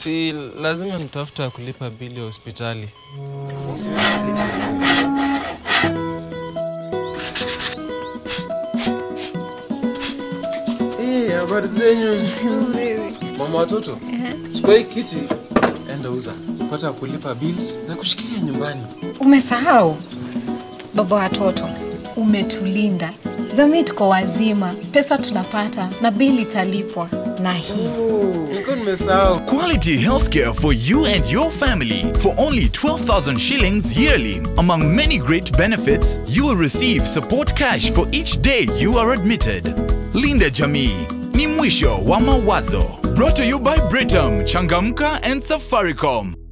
si lazima nitafuta kulipa bili ya hospitali. Eh, habari zenyu? Mama watoto, chukua hii kiti, enda uza, pata kulipa bills na kushikilia nyumbani. Umesahau baba watoto, umetulinda jamii, tuko wazima, pesa tunapata na bili italipwa na hii Nilikuwa nimesahau. Quality healthcare for you and your family for only 12,000 shillings yearly. Among many great benefits, you will receive support cash for each day you are admitted. Linda Jamii, ni mwisho wa mawazo. Brought to you by Britam, Changamka and Safaricom.